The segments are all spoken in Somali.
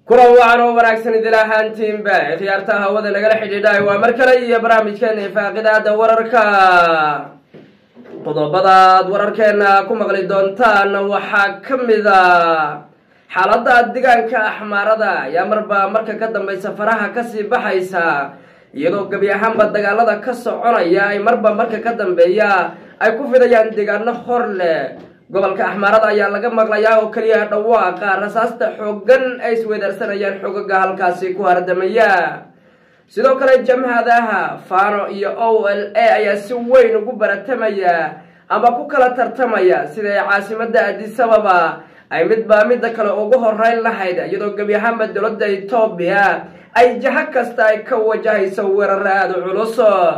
kulan wacan oo wanaagsan idil ahaantiinba khiyaarta hawada nagala xidhiidhaay waa mar kale iyo barnaamijkeena faaqidaada wararka qodobadaad wararkeena ku maqli doontaan waxaa ka mid a xaaladda deegaanka axmaarada ayaa marba marka ka dambaysa faraha kasii baxaysa iyadoo gebi ahaanba dagaalada ka soconaya ay marba marka ka dambeeya ay ku fidayaan deegaano hor leh gobolka axmaarada ayaa laga maqlayaa oo keliya dhawaaqa rasaasta xoogan ay isweedaarsanayaan xoogaga halkaasi ku hardamaya sidoo kale jamhadaha fano iyo o l a ayaa si weyn ugu baratamaya ama ku kala tartamaya sida ay caasimada adisababa ay midbaa midda kale ugu horeyn lahayd iyadoo gebi ahaanba dowladda etoobiya ay jaho kasta ay ka wajahayso weeraro aada culus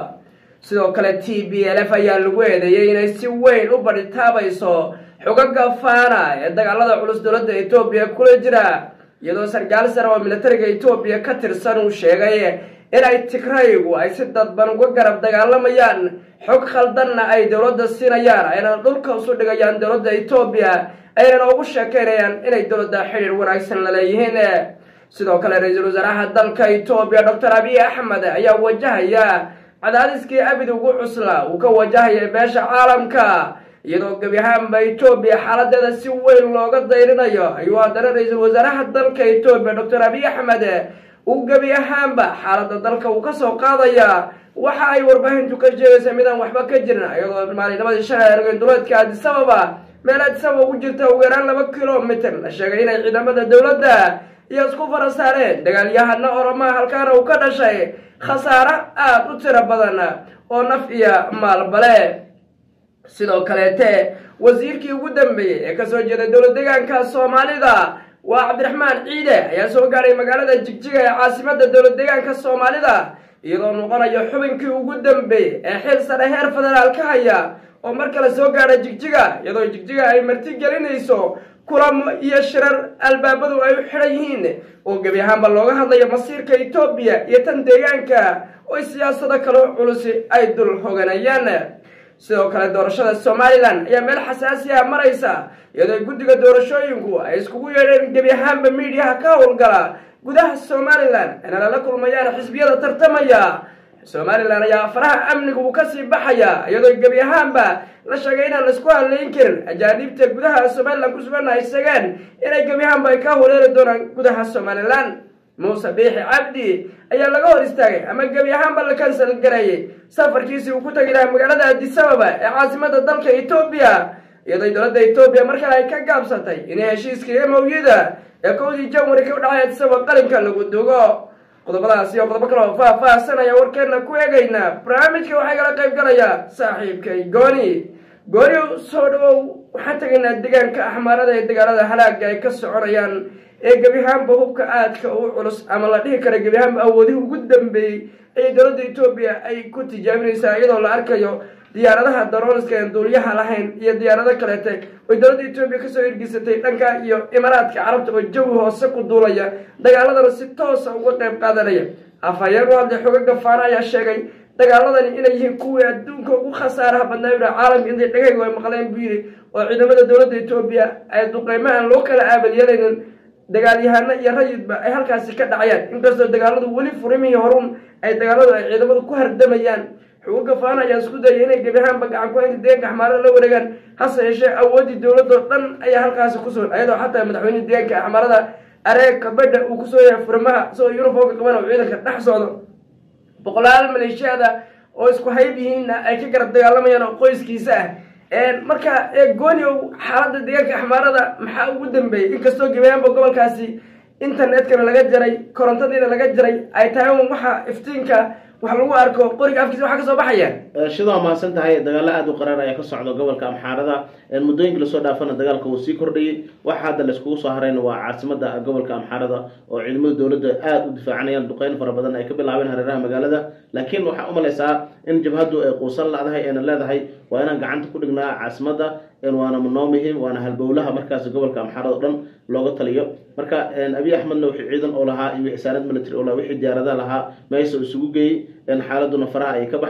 sidoo kale t b l f ayaa lagu eedeeyey inay si weyn u badhitaabayso xogaga fana ee dagaalada culus dowladda etoobiya kula jira iyadoo sarkaal sare oo militariga etoobiya ka tirsan uu sheegay inay tigraygu ay si dadban uga garab dagaalamayaan xog khaldanna ay dowladda siinayaan aynana dhulka usu dhigayaan dowladda etoobiya aynana ugu sheekeynayaan inay dowladda xidhiir wanaagsan la leeyihiin sidoo kale ra-iisul wasaaraha dalka etoobiya doctor abiy axmed ayaa wajahaya cadaadiskii abid ugu cusla uu ka wajahaya beesha caalamka iyadoo gebi ahaanba etoobiya xaaladeeda si weyn looga dayrinayo ayuu haddana ra-iisul wasaaraha dalka etoobiya doctor abiy axmed uu gebi ahaanba xaaladda dalka uu kasoo qaadaya waxa ay warbaahintu ka sheegaysa midaan waxba ka jirin iyadoo maalinimadii shalay argeen duleedka adisababa meel adisababa ugu jirta ugu yaraan laba kilomitr la sheegay inay ciidamada dowladda iyo isku fara saareen dagaalyahana oromaa halkaana uu ka dhashay khasaaro aada u tiro badan oo naf iyo maalbale sidoo kaleete wasiirkii ugu dambeeyey ee kasoo jeeda dowlad deegaanka soomaalida waa cabdiraxmaan ciide ayaa soo gaadhay magaalada jigjiga ee caasimada dowlad deegaanka soomaalida iyadoo noqonayo xubinkii ugu dambeeyey ee xil sare heer federaal ka haya oo mar kale soo gaadha jigjiga iyadoo jigjiga ay marti gelinayso kulamo iyo shirar albaabadu ay u xidhan yihiin oo gebi ahaanba looga hadlayo masiirka etoobiya iyo tan deegaanka oo siyaasado kale culusi ay dul hoganayaan sidoo kale doorashada somalilan ayaa meel xasaasi ah maraysa iyadoo guddiga doorashooyinku ay iskugu yeedheen gebi ahaanba miidiyaha ka howlgala gudaha somalilan ayna lala kulmayaan xisbiyada tartamaya somalilan ayaa faraha amniga uu kasii baxaya iyadoo gebi ahaanba la sheegay inaan laisku hadlayn karin ajaaniibta gudaha somalilan ku sugan ay sheegeen inay gebi ahaanba ay ka holeeli doonaan gudaha somalilan muuse biixi cabdi ayaa laga hor istaagay ama gebi ahaanba la kansal gareeyey safarkiisii uu ku tagi lahaa magaalada adisababa ee caasimada dalka etoobiya iyadoo dowladda etoobiya markale ay ka gaabsatay inay heshiiskii emowyada ee kowdii janwari ka dhacay adisababa qalinka lagu dugo qodobadaas iyo qodobo kale oo faah-faahsanaya warkeena ku eegaynaa barnaamijka waxaa kala qayb galaya saaxiibkay gooni gooni soo dhawow waxaan tegaynaa deegaanka axmaarada ee dagaalada halaaga ay ka soconayaan ee gebi ahaanba hubka aadka u culus ama la dhihi kara gebi ahaanba awoodihii ugu dambeeyey ayay dowladda etoobiya ay ku tijaabinaysaa iyadoo la arkayo diyaaradaha darooniska aan duuliyaha lahayn iyo diyaarado kaleete oy dowladda etoobiya kasoo hirgisatay dhanka iyo imaaraadka carabta oo jawi hoose ku duulaya dagaaladana si toosa uga qayb qaadanaya afhayeen u hadlay xogaga faana ayaa sheegay dagaaladani inay yihiin kuwii adduunka ugu khasaaraha badnaa yidha caalamka intay dhagaygu ay maqleen buu yidhi oo ciidamada dowladda etoobiya ay duqeymahan loo kala aabalyeelaynin dagaalyahano iyo rayidba ay halkaasi ka dhacayaan inkastoo dagaaladu weli furimihii horun ay dagaaladu ay ciidamadu ku hardamayaan xuguga faana ayaa isku dayay inay gebi ahaanba gacan ku-haynta deegaanka axmaarada la wareegaan hase yeeshee awooddii dowladoo dhan ayaa halkaasi ku sugan ayadoo xataa madaxweynehi deegaanka axmaarada areeg kabadha uu kusoo yahay furimaha isagoo yuniformka qaban oo ciidanka dhex socdo boqolaal maleeshiyada oo isku hayb yihiinna ay ka garab dagaalamayaan oo qoyskiisa ah marka gooniow xaaladda deegaanka axmaarada maxaa ugu dambeeyey inkastoo gebiahaanba gobolkaasi internetkana laga jaray korontadiina laga jaray ay tahay un waxa iftiinka wax lagu arko qoriga afkiisa waxa kasoo baxaya shidaa mahadsan tahay dagaalo aada u qaraar ayaa ka socda gobolka amxaarada muddooyinka lasoo dhaafana dagaalka uu sii kordhayay waxa hadda laiskugu soo harayna waa caasimada gobolka amxaarada oo ciidamada dowladda aada u difaacanayaan duqeyn fara badan ay ka bilaabeen hareeraha magaalada laakiin waxaa umalaysaa in jabhaddu ay quusan ladahay eena leedahay waa inaan gacanta ku dhignaa caasimada waana noo muhiim waana halbowlaha markaas gobolka amxaarada o dhan looga taliyo marka abiy axmedna wixii ciidan oo lahaa iyo wixii saanad military oo lahaa wixii diyaaradaha lahaa meesha isugu geeyey xaaladuna faraha ayay ka baxday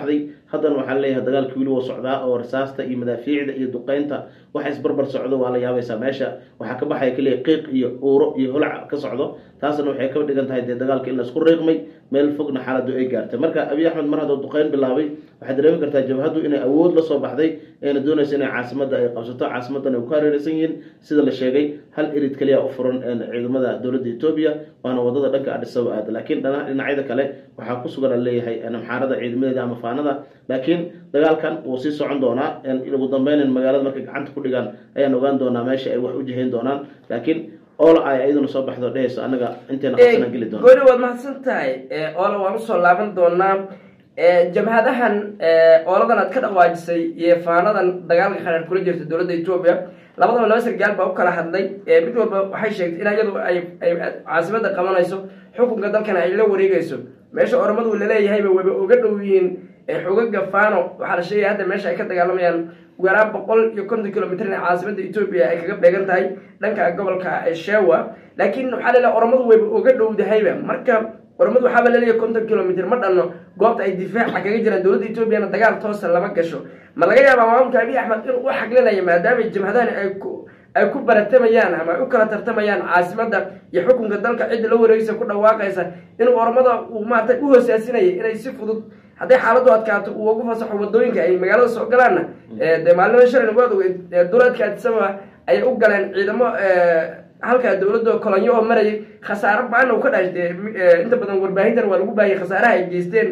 haddana waxaa leeyahay dagaalkii weli wuu socdaa oo rasaasta iyo madaafiicda iyo duqeynta waxa isbarbar socdo waa la yaabaysaa meesha waxaa ka baxaya keliya qiiq iyo uuro iyo holac ka socdo taasna waxay ka dhigan tahay dee dagaalka in la isku riiqmay meel fogna xaaladu ay gaartay marka abiy axmed mar hadduu duqeyn bilaabay waxaad dareemi kartaa jabhaddu inay awood la soo baxday eena doonaysa inay caasimada ay qabsato caasimadan ay ku hareeraysan yihiin sida la sheegay hal erid keliya u furan ciidamada dowladda etoobiya waana wadada dhanka adhisaba aada laakiin dhinacyada kale waxaa ku sugan a leeyahay amxaarada ciidamadeeda ama faanada laakiin dagaalkan wuu sii socon doonaa ugu dambeyn magaalada markay gacanta ku dhigaan ayaan ogaan doonaa meesha ay wax u jihayn doonaan laakiin oola ay ayaduna soo baxdo dhehayso anaga inteena qabsanaan geli doona gooni waad mahadsan tahay oola waan usoo laaban doonaa jabhadahan ooladan aad ka dhawaajisay iyo faanadan dagaalka kharaar kula jirta dowladda etoobiya labadaba laba sargaal baa u kala hadlay mid walba waxay sheegtay in iyadu ay ay caasimada qabanayso xukunka dalkana ay la wareegayso meesha oromadu laleeyahayba wayba oga dhow yihiin xogaga fano waxaa la sheegaya hadda meesha ay ka dagaalamayaan ugu yaraan boqol iyo konton kilomitr in caasimada etoobiya ay kaga beegan tahay dhanka gobolka shewa laakiin waxaa laleeyahay oromadu wayba oga dhowdahayba marka oromadu waxaaba laleeyahay konton kilomitr ma dhanno goobta ay difaaca kaga jiraan dowladda etoobiyana dagaal toosa lama gasho ma laga yaabaa maamulka abiy axmed inuu u xaglinayo maadaama jabhadahani ay ku ay ku baratamayaan ama ay u kala tartamayaan caasimada iyo xukunka dalka cidda la wareegaysa ku dhawaaqaysa inuu oromada uu maarata u hoosaasinaya inay si fudud hadday xaaladu adkaato uu ugu fasaxo wadooyinka ay magaalada soo galaanna dee maalima shalayna waad ogeyd duleedka adisababa ayay u galeen ciidamo halkaa dowladda kolonyo oo marayay khasaaro ba-ana u ka dhash dee inta badan warbaahintan waa lagu baahiyey khasaaraha ay geysteen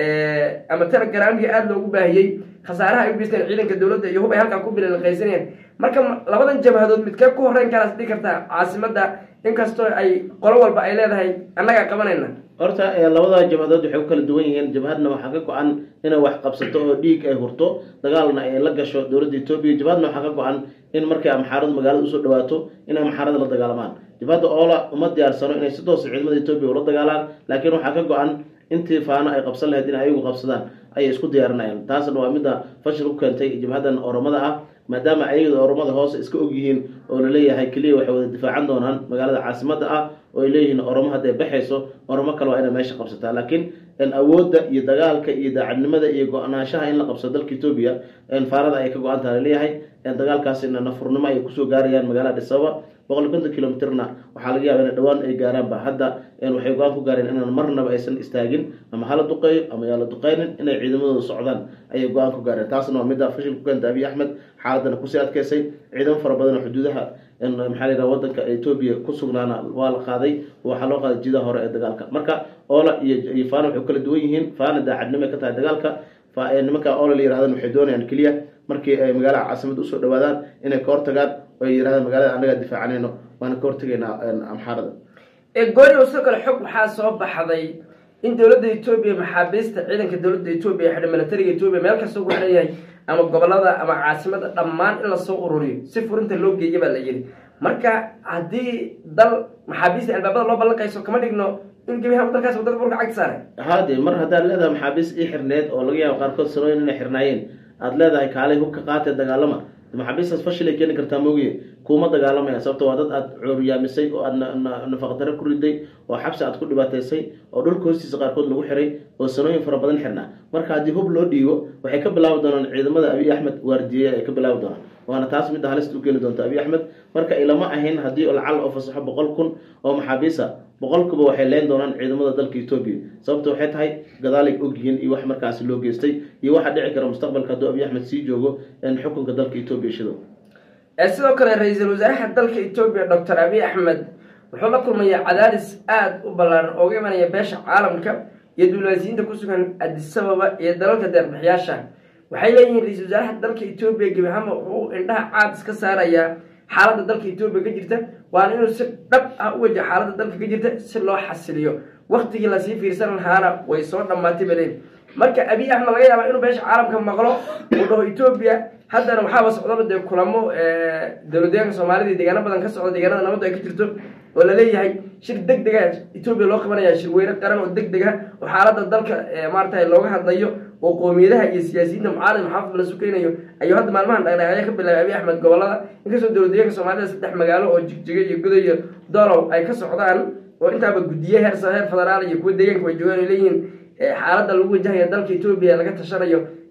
ama telegramkii aada loogu baahiyey khasaaraha ay u geysteen ciidanka dowladda iyo hub ay halkaa ku bilaqaysanayeen marka labadan jabhadood midkee ku horreyn karaas dhigi kartaa caasimada inkastoo ay qolo walba ay leedahay annagaa qabanayna horta labada jabhadood waxay ku kala duwan yihiin jabhadna waxaa ka go-an inay wax qabsato oo dhiig ay hurto dagaalna ay la gasho dowladda etoobiya jabhadna waxaa ka go-an in markay amxaaradu magaalada usoo dhawaato in amxaarada la dagaalamaan jabhadda oola uma diyaarsano inay si toosa ciidamada etoobiya ula dagaalaan laakiin waxaa ka go-an intii faano ay qabsan lahayd in ayagu qabsadaan ayay isku diyaarinayaan taasna waa midda fashil ku keentay jabhadan oromada ah maadaama ayagada oromada hoose iska og yihiin oo laleeyahay keliya waxay wada difaacan doonaan magaalada caasimada ah oo ay leeyihiin oromo hadday baxayso oromo kale waa inay meesha qabsataa laakiin awoodda iyo dagaalka iyo daacadnimada iyo go-naanshaha in la qabsado dalka etoobiya faarada ayay ka go-an taha laleeyahay dagaalkaasina nafurnimo ayay kusoo gaarayaan magaalada dhisaba boqol iyo konton kilomitrna waxaa laga yaaba ina dhawaan ay gaaraanba hadda waxay go-aan ku gaareen inaan marnaba aysan istaagin ama hala duqeeyo ama yaa la duqeynin inay ciidamadooda socdaan ayay go-aan ku gaareen taasna waa midda fashil ku keenta abiy axmed xaaladana kusii adkeysay ciidamo fara badan oo xuduudaha maxaa la yidhaha wadanka etoobiya ku sugnaana waa la qaaday waxaa loo qaaday jidaha hore ee dagaalka marka oola iyo iyo fana waxay kala duwan yihiin fana daacadnimo ka tahay dagaalka nimanka oola la yirahdan waxay doonayaan keliya markii ay magaalada caasimada usoo dhawaadaan inay ka hortagaan oo ay yirahdaan magaalada annagaa difaacanayno waana ka hortegaynaa amxaarada gooni sidoo kale xog waxaa soo baxday in dowladda etoobiya maxaabiista ciidanka dowladda etoobiya xidha milatariga etoobiya meel kasta ugu xiran yahay ama gobolada ama caasimada dhammaan in lasoo ururiyo si furinta loo geeya baa la yidhi marka haddii dal maxaabiista albaabada loo ballanqayso kama dhigno in gebiha dalkaas wadada burka cagti saaray hade mar haddaad leedahay maxaabiis ii xirneed oo laga yaabo qaarkood sanooyin inay xirnaayeen aada leedahay kaalay hubka qaatee dagaalama maxaabiistaas fashilay keeni kartaa moogiye kuuma dagaalamaya sababto waa dad aad cooriyaamisay oo aad nafaqdaro ku riday oo xabsi aad ku dhibaataysay oo dhulka hoostiisa qaarkood lagu xiray oo sanooyin fara badan xirnaa marka haddii hub loo dhiibo waxay ka bilaabi doonaan ciidamada abiy axmed waardiye ay ka bilaabi doonaan waana taas midda halista u keeni doonta abiy axmed marka ilama ahayn haddii lacal oo fasaxo boqol kun oo maxaabiisa boqolkuba waxay leen doonaan ciidamada dalka etoobiya sababta waxay tahay gadaalay ogyihiin iyo wax markaasi loo geystay iyo waxaa dhici kara mustaqbalka hadduu abiy axmed sii joogo xukunka dalka etoobiya shidow sidoo kale ra-iisul wasaaraha dalka etoobiya doctor abiy axmed wuxuu la kulmaya cadaadis aada u ballaaran ooga imanaya beesha caalamka iyo duulaasiyiinta ku sugan adisababa iyo dalalka deerbixiyaasha waxay leeyihiin ra-iisul wasaaraha dalka etoobiya gebi ahaanba wuxuu indhaha caad iska saarayaa xaaladda dalka etoobiya ka jirta waana inuu si dhab ah u wajaha xaaladda dalka ka jirta si loo xasiliyo waktigii lasii fiirsan lahaana way soo dhammaatay baleen marka abiy axmed laga yaabaa inuu beesha caalamka maqlo uu dhaho etoobiya haddana waxaaba socdaba dee kulamo dowladdeeganka soomaalida deegaano badan ka socda deegaanada nabaddu ay ka jirto oo laleeyahay shir deg dega etoobiya loo qabanaya shirweyne qaran oo deg deg ah oo xaaladda dalka maarata looga hadlayo oo qoomiyadaha iyo siyaasiyiinta mucaalid maxaafid la sukeynayo ayuu hadda maalmahan dhaqdhaqaaqyo ka bilaabay abiy axmed gobolada inkastoo dowladdeeganka soomaalida saddex magaalo oo jigjiga iyo guda iyo dolow ay ka socdaan oo intaaba guddiye heer heer federaal iyo kuwa deegaanka way joogaan ay leeyihiin xaaladda lagu wajahaya dalka etoobiya laga tashanayo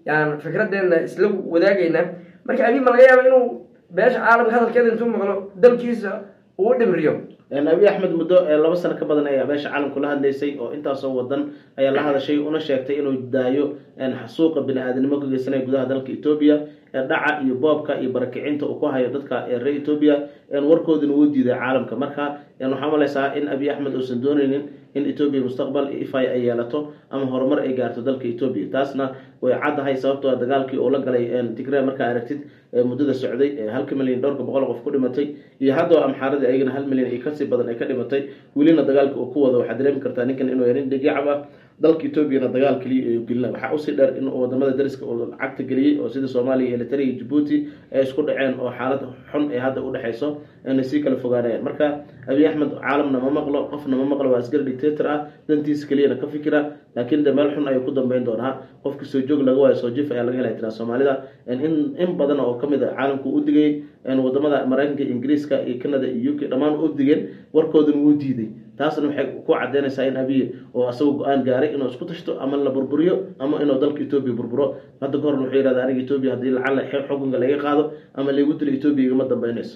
yaan fikradeena isla wadaagayna marka abiy ma laga yaaba inuu beesha caalamka hadalkeeda intuu maqlo dalkiisa uu dhimriyo abiy axmed muddo laba sano ka badan ayaa beesha caalamku la hadlaysay oo intaasoo wadan ayaa la hadashay una sheegtay inuu daayo xasuuqa bini-aadanimo ka geysanaya gudaha dalka etoobiya dhaca iyo boobka iyo barakicinta uu ku hayo dadka reer etoobiya warkoodina wuu diiday caalamka marka waxaa malaysaa in abiy axmed uusan dooneynin in etoobiya mustaqbal ifay ay yeelato ama horumar ay gaarto dalka etoobiya taasna way caddahay sababtoo dagaalkii uu la galay tigre markaa aragtid muddada socday halka milyan dhowrka boqol qof ku dhimatay iyo haddoo amxaaradii ayagana hal milyan iyo kasii badan ay ka dhimatay welina dagaalka uu ku wado waxaad dareemi kartaa ninkan inuu yarin dhigicab ah dalka etoobiyana dagaal keliya ayuu gelina waxaa usii dheer in wadamada dariska uu cagta geliyey oo sida soomaaliya iyo eritrea iyo jabuuti ay isku dhaceen oo xaalad xun ee hadda udhexayso inay sii kala fogaanayaan marka abiy axmed caalamna ma maqlo qofna ma maqlo waa asgari dictator ah dantiisa keliyana ka fikira laakiin de meel xun ayuu ku dambeyn doonaa qofkii soo joog laga waayo soo jif ayaa laga helay tiraa soomaalida in in badan oo kamid a caalamku u digay wadamada maraykanka ingiriiska iyo canada iyo u k dhammaan u digeen warkooduna wuu diiday taasna waxay ku cadeynaysaa in abiy oo asagoo go-aan gaaray inuu isku tashto ama la burburiyo ama inuu dalka etoobiya burburo hadda ka horna wuxuu yihahda aniga etoobiya haddii lacala xukunka laga qaado ama laygu dilo etoobiya igama dambeynayso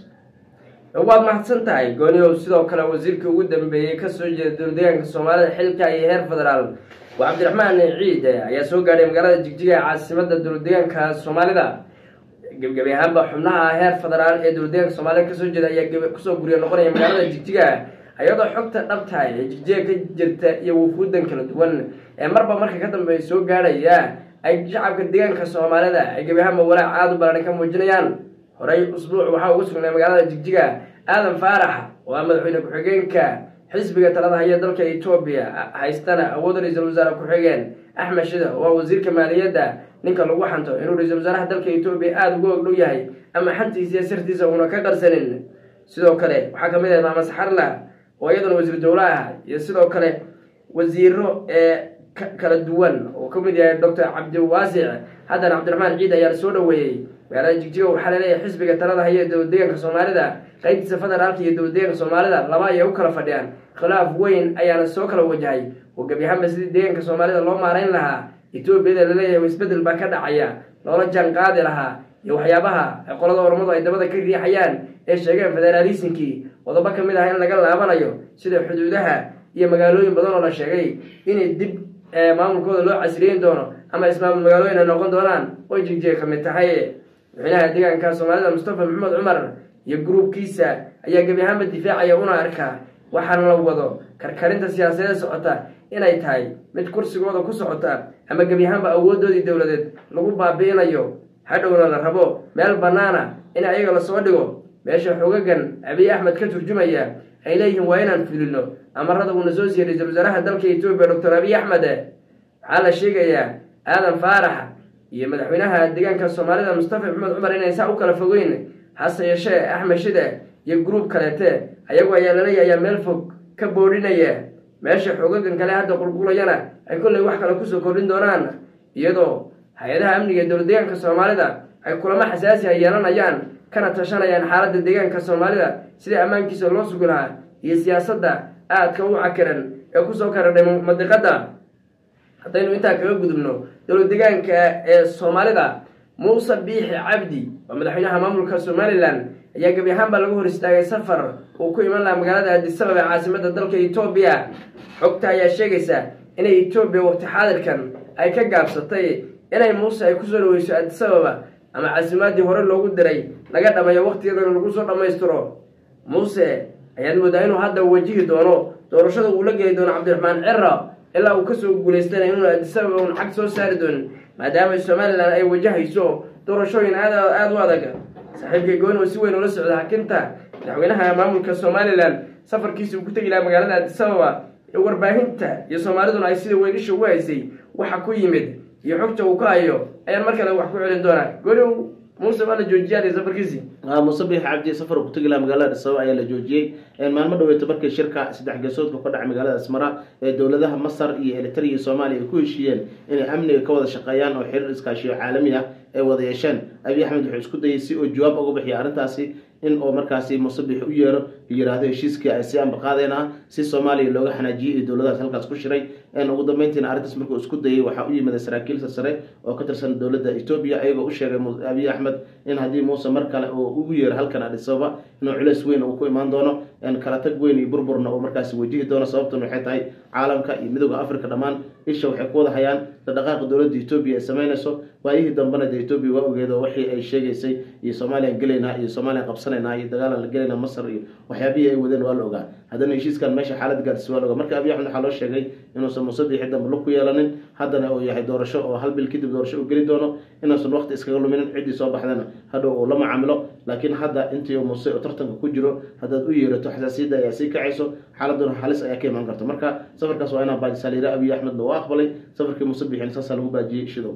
waad mahadsan tahay gooniow sidoo kale wasiirkii ugu dambeeyey kasoo jeeda dowladeegaanka soomaalida xilka iyo heer federaal waa cabdiraxmaan ciide ayaa soo gaadhay magaalada jigjiga ee caasimada dowladeegaanka soomaalida gebgebi ahaanba xubnaha heer federaal ee dowladeegaanka soomaalida kasoo jeeda ayaa kusoo guriya noqonaya magaalada jigjiga iyadoo xogta dhabtahay ee jigjiga ka jirta iyo wufuudan kala duwan ee marba marka ka dambeeya soo gaadhaya ay shacabka deegaanka soomaalida ay gebi ahaanba walaac aada u ballahan ka muujinayaan horey usbuuc waxaa ugu sugnay magaalada jigjiga aadan faarax oo ah madaxweyne ku-xigeenka xisbiga talada haya dalka etoobiya haystana awood ra-iisul wasaare ku-xigeen axmed shida oo ah wasiirka maaliyadda ninka lagu xanto inuu ra-iisul wasaaraha dalka etoobiya aada uga ogdhow yahay ama xantiisa iyo sirtiisa uuna ka qarsanin sidoo kale waxaa kamid ah maama saxarla oo iyaduna wasiir dowle ah iyo sidoo kale wasiiro ee kala duwan oo kamid yahay doctor cabdiwaasic haddana cabdiraxmaan ciid ayaa soo dhaweeyey magaalada jigjiga waxaa laleeyahay xisbiga talada haya ee dowladeeganka soomaalida qaybtiisa federaalka iyo dowladeeganka soomaalida laba ayay u kala fadhiyaan khilaaf weyn ayaana soo kala wajahay oo gebi ahaanba sidii deeganka soomaalida loo maarayn lahaa etoobiyada laleeyahay isbedel baa ka dhacaya loola jaan qaadi lahaa iyo waxyaabaha qolada ormadu ay dabada ka riixayaan ee sheegeen federaalisimkii qodobo ka mid ah in laga laabanayo sida xuduudaha iyo magaalooyin badan oo la sheegay inay dib maamulkooda loo casriyeyn doono ama ismaamul magaalooyin ay noqon doonaan oo jigjiga ka mid tahay madaxweynaha deegaanka soomaalida mustafa maxamed cumar iyo gruubkiisa ayaa gebi ahaanba difaacaya una arkaa waxaana la wado karkarinta siyaasadeed socota inay tahay mid kursigooda ku socota ama gebi ahaanba awoodoodii dowladeed lagu baabi'inayo hadhowna la rabo meel bannaana in ayaga lasoo dhigo meesha xogagan abiy axmed ka turjumaya ay leeyihiin waa inaan fulino amarada uuna soo siiyey ra-iisul wasaaraha dalka etoobiya doctor abiy axmed waxaa la sheegayaa aadan faarax iyo madaxweynaha deegaanka soomaalida mustafa maxamed cumar inay saa u kala fogeyn hase yeeshee axmed shide iyo gruub kaleete ayagu ayaa laleeyahayaa meel fog ka boodhinaya meesha xogagan kale hadda qulqulayana ay kollay wax kale kusoo kordhin doonaan iyadoo hay-adaha amniga ee dowlad deegaanka soomaalida ay kulamo xasaasi ay yeelanayaan kana tashanayaan xaaladda deegaanka soomaalida sidii ammaankiisa loo sugi lahaa iyo siyaasadda aadka u cakiran ee kusoo karadhay madiqadda haddaynu intaa kaga gudubno dowlad deegaanka ee soomaalida muuse biixi cabdi oo madaxweynaha maamulka somalilan ayaa gebi ahaanbaa laga hor istaagay safar uu ku iman lahaa magaalada addisabab ee caasimada dalka etoobiya xogta ayaa sheegaysa inay etoobiya waqti xaadirkan ay ka gaabsatay inay muuse ay kusoo dhaweyso addisababa ama caasimaadii hore loogu diray laga dhamayo waqtigeedana lagu soo dhammaystiro muuse ayaad moodaa inuu hadda wajihi doono doorashada uu la geli doono cabdiraxmaan cira ilaa uu kasoo guulaystana inuuna addisababa un xag soo saari doonin maadaama somalilan ay wajahayso doorashooyin aad aada u adag saaxiibkay gooni oo si weyn ula socda hakinta madaxweynaha maamulka somalilan safarkiisa uu ku tegi lahaa magaalada addisababa ee warbaahinta iyo soomaaliduna ay sida weyn isha ugu haysay waxa ku yimid iyo xogta uu ka hayo ayaan mar kale wax ku celin doonaa gooni muuse waa la joojiyaan safarkiisii muuse biix cabdi safar ku tegi laha magaalada dhisabo ayaa la joojiyey maalmo dhaweeto markii shirka saddex geesoodka ka dhacay magaalada asmara ee dowladaha masar iyo eritrea iyo soomaaliya ay ku heshiiyeen inay amniga ka wada shaqeeyaan oo xiriir iskaashiyo caalami ah ay wada yeesheen abiy axmed wuxuu isku dayay si uu jawaab uga bixiya arrintaasi in uu markaasi musabix u yeero yiraahdo heshiiskii ay si ambaqaadeen ah si soomaaliya looga xanaajiyey iyo dowladahaas halkaas ku shiray ugu dambeyntiina arrintaas markuu isku dayay waxaa u yimida saraakiilsa sare oo ka tirsan dowladda etoobiya ayagoo u sheegay abiy axmed in haddii muuse mar kale uu ugu yeero halkan adhisababa inuu culeys weyn uu ku imaan doono kala tag weyn iyo burburna uu markaasi wajihi doono sababtan waxay tahay caalamka iyo midooda africa dhammaan isha waxay ku wada hayaan dhaqaaqa dowladda etoobiya ay samaynayso waayihii dambena dee etoobiya waa ogeed oo wixii ay sheegaysay iyo soomaaliyan gelaynaa iyo soomaaliyan qabsanaynaa iyo dagaalan la gelaynaa masar iyo waxyaabihii ay wadeen waa la ogaa haddana heshiiskan meesha xaalad gaarsiis waa la ogaa marka abiy axmed waxaa loo sheegay inuusan musabixi dambe lug ku yeelanin haddana uu yahay doorasho oo hal bil kadib doorasho uu geli doono inuusan waqti iskaga luminin ciddii soo baxdana hadhow uu la macaamilo laakiin hadda intii muse oo tartanka ku jiro haddaad u yeerato xasaasiyadda ayaa sii kacayso xaaladuna halis ayaa ka imaan karta marka safarkaas waa inaa baajisaa layidhi abiy axmedna waa aqbalay safarkii musabixin saasaa lagu baajiyey shidow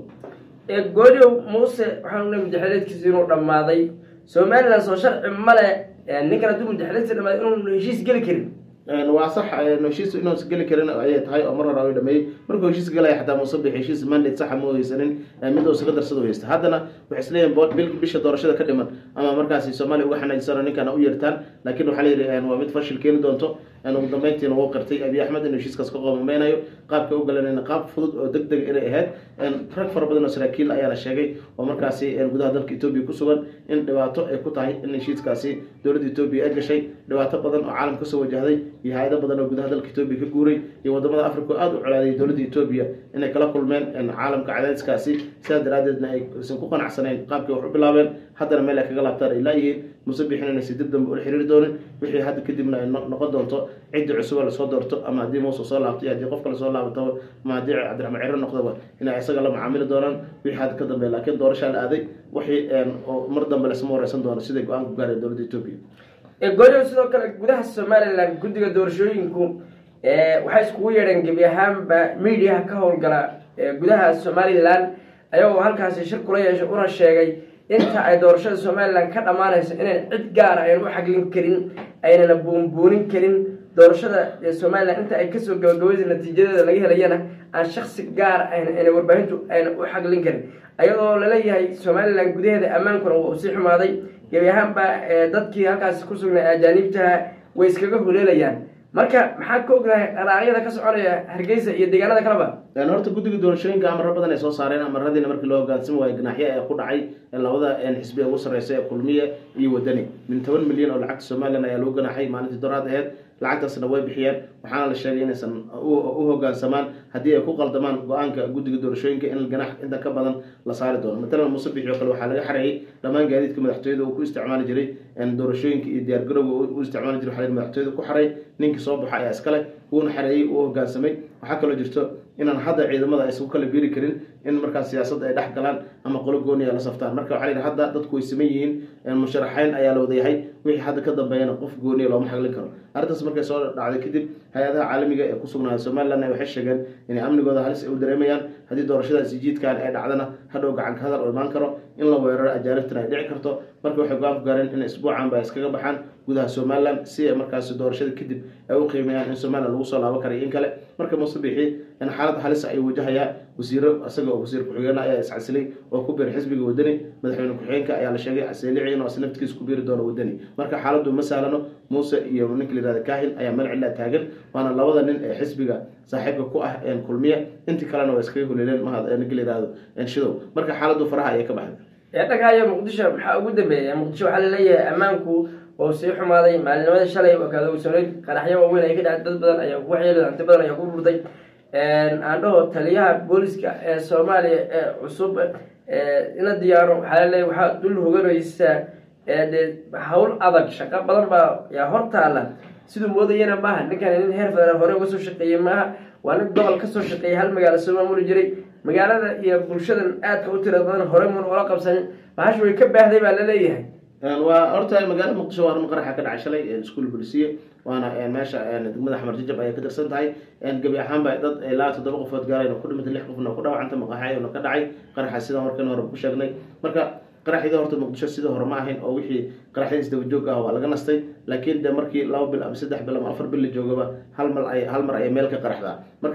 goodiow muuse waxaan unay mudaxeleedkiisa inuu dhammaaday somalilan soo sharci male ninkan hadduu mudaxeleedkiisa dhamaaday inuu heshiis geli karin waa sax heshiis inuusan geli karin ayay tahay oo mar hore ay dhameeyey markuu heshiis galaya xataa musabix heshiis mandate saxa ma haysanin mid uu isaga darsado haysta haddana waxay isleeyihin bil bisha doorashada ka dhiman ama markaasi soomaaliya uga xanaajisano ninkana u yeertaan laakiin waxaa la yidhi waa mid fashil keeni doonto ugu dambeyntiina wuu qirtay abiy axmed inuu heshiiskaas ka qoomameynayo qaabka u galanayna qaab fudud oo deg deg inay ahayd rag fara badan oo saraakiil ayaana sheegay oo markaasi gudaha dalka etoobiya ku sugan in dhibaato ay ku tahay in heshiiskaasi dowladda etoobiya ay gashay dhibaato badan oo caalam kasoo wajahday iyo hay-ado badan oo gudaha dalka etoobiya ka guuray iyo wadamada africa oo aada u colaaday dowladda etoobiya inay kala kulmeen caalamka cadaadiskaasi sidaas daraadeedna aysan ku qanacsanayn qaabkii wax u bilaabeen haddana meel ay kaga laabtaan ay laayihiin musabixin inaysi dib dambe ula xiriiri doonin wixii hadda kadibna ay noqon doonto ciddii cusuba lasoo doorto ama haddii muuse soo laabto iyo haddii qofka lasoo laabataba ama haddii cabdiraxmaan ciro noqdaba inay isaga la macaamili doonaan wixii hadda ka dambeeya laakiin doorashaa la aaday wixii mar dambe lasma wareysan doono siday go-aan ku gaareen dowladda etoobiya gooryo sidoo kale gudaha somalilan guddiga doorashooyinku waxay iskugu yeedheen gebi ahaanba mediaha ka howlgala gudaha somalilan ayagoo halkaasi shir kula yeeshay una sheegay inta ay doorashada somalilan ka dhammaanayso inayn cid gaara aynan u xaglin karin aynana buunbuunin karin doorashada somalilan inta ay kasoo gabagabaysa natiijadeeda laga helayana aan shaksi gaar ayna warbaahintu ayna u xaglin karin ayadoo laleeyahay somalilan gudaheeda ammaankuna waa uu sii xumaaday gebi ahaanba dadkii halkaasi ku sugnay ajaaniibtaha way iskaga huleelayaan marka maxaad ka ognahay dharaaqyada ka soconaya hargeysa iyo deegaanada kaleba horta guddiga doorashooyinka amaro badan ay soo saareen amaradiina markii loo hogaansami waayo ganaaxyo ee ku dhacay labada xisbi ugu sarreysa ee kulmiye iyo wadani min toban milyan oo lacagta somalilan ayaa lagu ganaaxay maalintii doraad aheyd lacagtaasna way bixiyeen waxaana la sheegay inaysan u hogaansamaan haddii ay ku qaldamaan go-aanka guddiga doorashooyinka in ganax inta ka badan la saari doono matalan musabix oo kale waxaa laga xareeyey dhammaan gaadiidka madaxtooyada uu ku isticmaali jiray doorashooyinka iyo diyaargarowga u isticmaali jiray waxaa madaxtooyada ku xaray ninkii soo baxa ayaa iskale wuuna xareeyey uu hogaansamay waxaa kaloo jirto inaan hadda ciidamada aysan ku kala biiri karin in markaas siyaasadda ay dhex galaan ama qolo gooniya la saftaan marka waxaa la yidhi hadda dadku way siman yihiin musharaxeyn ayaa la wadayahay wixii hadda ka dambeeyana qof gooniya looma xaglin karo arrintaas markay soo dhacday kadib hay-adaha caalamiga ee ku sugnaaya somalilan waxay sheegeen inay amnigooda halis ay u dareemayaan haddii doorashadaasi jiidkan ay dhacdana hadhow gacanka hadal oo imaan karo in la weeraro ajaanibtana ay dhici karto marka waxay go-aan ku gaareen in isbuucanba ay iskaga baxaan gudaha somalilan si ay markaasi doorashada kadib ay u qiimeeyaan in somalilan lagu soo laaban karay in kale marka musabixi in xaalad halis ay wajahayaan wasiiro isaga oo wasiir ku-xigeenna ayaa iscasilay oo ku biiray xisbiga wadani madaxweyne ku-xigeenka ayaa la sheegay seeliciin oo is naftigiisa ku biiri doono wadani marka xaaladdu ma sahlano muuse iyo ninka la yihahda kahin ayaa meel cillaa taagan waana labada nin ee xisbiga saaxiibka ku ah kulmiye intii kalena waa iskaga huleeleen mahad ninka la yihahdo shidow marka xaaladdu faraha ayay ka baxday dhagaayo muqdisho maxaa ugu dambeeya muqdisho waxaa laleeyahay ammaanku oo sii xumaaday maalinimada shalay oo gaadowsaneyd qaraxyo waaweyn ay ka dhacay dad badan ayaa ku waxyeelay hanti badan ayaa ku burday aandhaho taliyaha booliska ee soomaaliya ee cusub ina diyaaro waxaa laleeyahy waxaa dul hoganaysaa dee hawl adag shaqo badan baa yaa hortaala siduu moodayana maaha ninkan nin heer federaal hore uga soo shaqeeyey maaha waa nin gobol kasoo shaqeeyay hal magaalo soo maamuli jiray magaalada iyo bulshadan aadka u tira badan hore mun ula qabsanin bahasha way ka baahday baa laleeyahay waa horta magaalada muqdisho waa arrin qaraxa ka dhacay shalay iskuol bolisiye waana meesha degmada xamar jajab ayay ka tirsan tahay gebi ahaanba dad ilaa toddoba qofood gaareen oo ku dhimantay lix qofna ku dhaawacanta maqaxayona ka dhacay qaraxa sidaan warkan hore ku sheegnay marka qaraxyada horta muqdisho sida hore ma ahayn oo wixii qaraxyada isdaba joog ah waa laga nastay laakiin de markii laba bil ama saddex bil ama afar bil la joogaba hal mal ay hal mar ayay meel ka qaraxdaa marka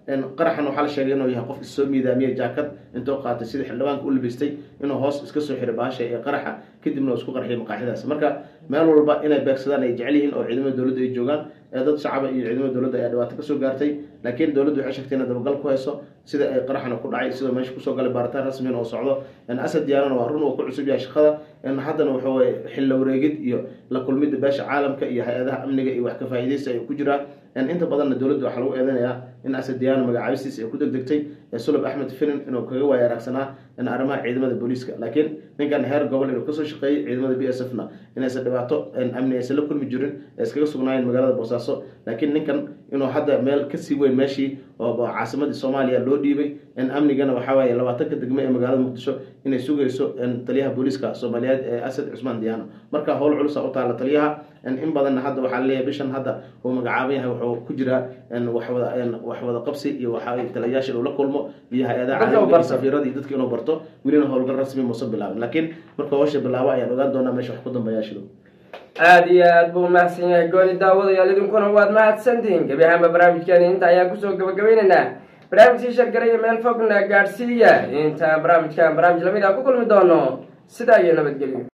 qaraxan waxaa la sheegay inuu yahay qof issoo miidaamiye jaakad intuu qaatay sida xildhibaanka u labistay inuu hoos iska soo xiray baasha ee qaraxa kadibna uu isku qarxiyay maqaaxidaas marka meel walba inay beegsadaan ay jecel yihiin oo ciidamada dowladda ay joogaan ee dad shacaba iyo ciidamada dowladda ayaa dhibaato kasoo gaartay laakiin dowladdu waxay sheegtay inay dabagal ku hayso sida ay qaraxna ku dhacay sidoo meesha kusoo galay baaritaan rasmiin oo socdo asad diyaanana waa run uu ku cusub yahay shaqada haddana waxaweye xilla wareegid iyo la kulmidda beesha caalamka iyo hay-adaha amniga iyo wax ka faa'iidaysta ay ku jiraan inta badanna dowladda waxaa lagu eedanayaa in asad diyaano magacaabistiis ay ku degdegtay sulab axmed filin inuu kaga waaya araagsanaa arrimaha ciidamada booliiska laakiin ninkan heer gobol inuu kasoo shaqeeyey ciidamada b s f na inaysan dhibaato amni aysan la kulmi jirin ee iskaga sugnaayeen magaalada boosaaso laakiin ninkan inuu hadda meel kasii weyn meeshii oo caasimadii soomaaliya loo dhiibay in amnigana waxaa waaye labaatanka degme ee magaalada muqdisho inay sugayso taliyaha booliiska soomaaliyeed ee asad cusmaan diyaano marka howl culusa u taala taliyaha in badanna hadda waxaa laleeyahay bishan hadda uu magacaaban yahay wuxuu ku jiraa waxwada waxwada qabsi iyo waxa taliyayaasha inuu la kulmo iyo hay-adaha caalamiga iyo safiirada iyo dadka inuu barto welina howlgal rasmi muusan bilaabin laakiin marka howsha bilaabo ayaan ogaan doonaa meesha wax ku dambeeyaa shido aada iyo aada buu mahadsan yahay gooni daawadayaal idinkuna waad mahadsantihiin gebi ahaanba barnaamijkeeni inta ayaan kusoo gabagabaynaynaa barnaamijkii shargaraya meel fogna gaadhsiiya inta barnaamijkan barnaamij lamid a ku kulmi doono sidaa iyo nabadgelyo